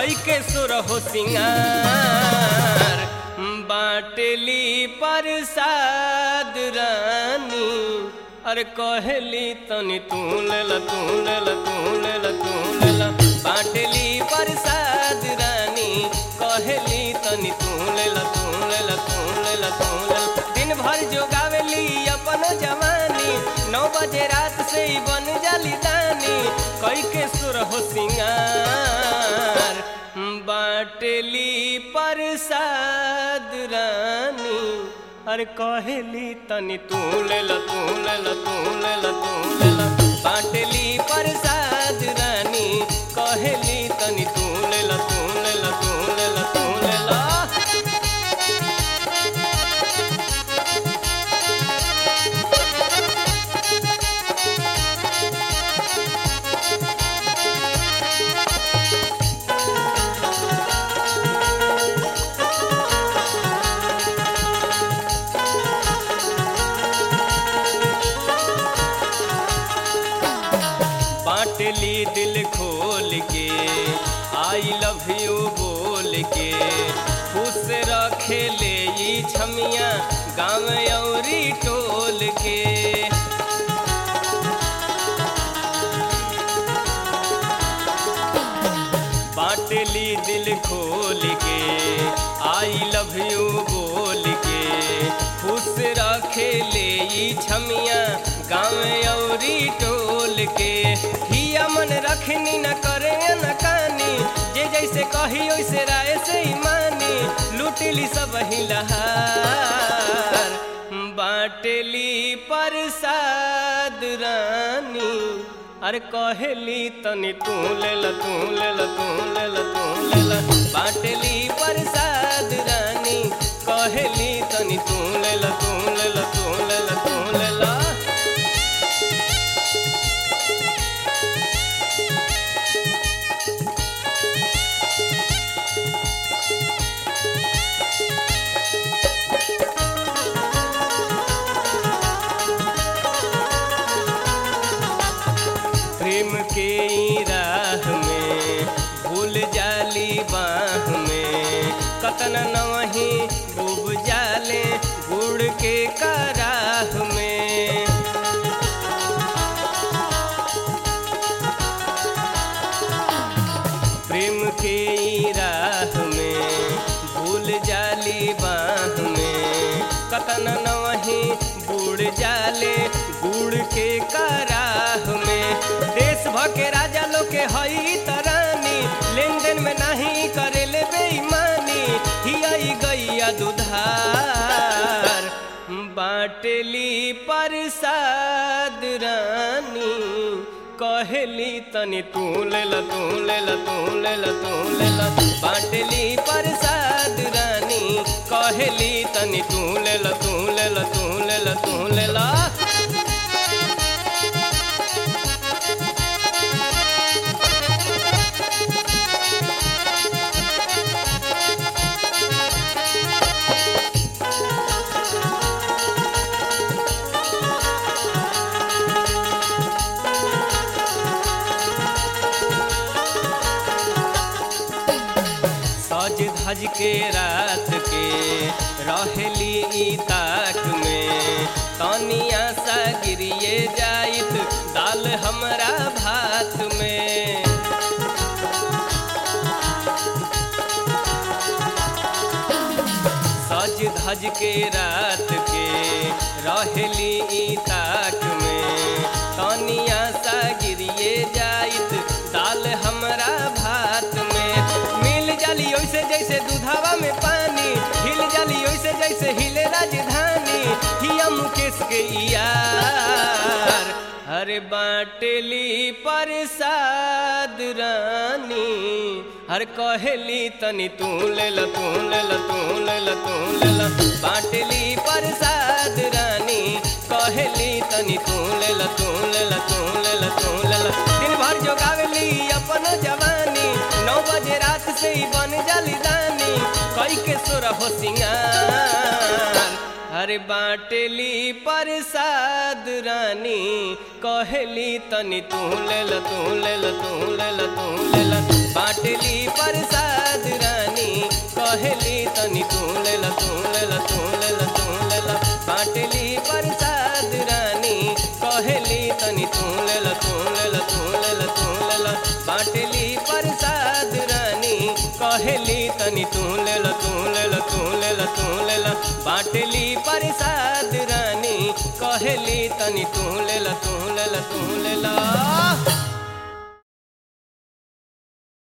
कई के सुर हो सिंगार बाटली प्रसाद रानी अरे कहली तनी तू लेला तू लेला तू लेला तू लेला बाटली प्रसाद रानी कहली तनी तू लेला तू लेला तू लेला तू लेला दिन भर जोगावेली अपन जवानी नौ बजे रात से ही बन जाली दानी कई के सुर हो सिंगार बाटली प्रसाद रानी अरे कहेली तनी तू लेला तू लेला तू लेला तू लेला बाटली प्रसाद रानी कहेली तनी तू लेला तू लेला तू लेला तू लेला बाटली दिल खोल के आई लव यू बोल के खुश रखे ले ई छमिया गाँव औरी टोल के बाटली दिल खोल के आई लव यू बोल के खुश रखे ले ई छमिया गाँव औरी टोल के हिया मन रखनी न करे न कानी जे जैसे कही वैसे राय से ही मानी लूटली सब ही लहार बाटली प्रसाद रानी अरे कहेली तनी तू लेला तू लेला तू लेला तू लेला बाटली प्रसाद रानी कहेली तनी तू लेला तू लेला तू लेला तू लेला प्रेम के ई राह में भूल जाली बाह में कतन नवही डूब जाले गुड़ के कराह में प्रेम के ई राह में भूल जाली बाह में कतन नवही बुड़ जाले गुड़ के कराह में देश भके राजा लोग के हई तरानी लेन देन में नहीं करे ले बेईमानी हियाई गैया दुधार बाटली प्रसाद रानी कहेली तनी तू लेला तू लेला तू लेला तू लेला बाटली प्रसाद रानी कहेली तनी तू लेला तू लेला तू लेला तू लेला सज धज के रात के रहेली ई ताक में तनिया सा गिरिए जाइत दाल हमरा भात में सज धज के रात के रहेली ई ताक में तनिया सा गिरिए जाइत दाल हमरा भात में मिल जाली ओइसे जैसे दूधावा में पानी हिल जाली ओइसे जैसे हिले राजधानी हिया मुकेश के यार हरे बाटली प्रसाद रानी हर कहेली तनी तू लेला तू लेला तू लेला तू लेला बाटली प्रसाद रानी कहेली तनी तू लेला तू लेला तू लेला तू लेला दिन भर जोगावेली अपन जवानी नौ बजे रात से ही बन जाली दानी कई के सुर हो सिंगार अरे बाटली प्रसाद रानी कहेली तनी तू लेला तू लेला तू लेला तू लेला बाटली प्रसाद रानी कहेली तनी तू ले ला तू ले ला तू ले ला तू ले ला बाटली प्रसाद रानी कहेली तनी तू ले ला तू ले ला तू ले ला तू ले ला बाटली प्रसाद रानी कहेली तनी तू ले ला तू ले ला तू ले ला तू ले ला बाटली प्रसाद रानी कहेली तनी तू ले ला तू ले ला तू ले ला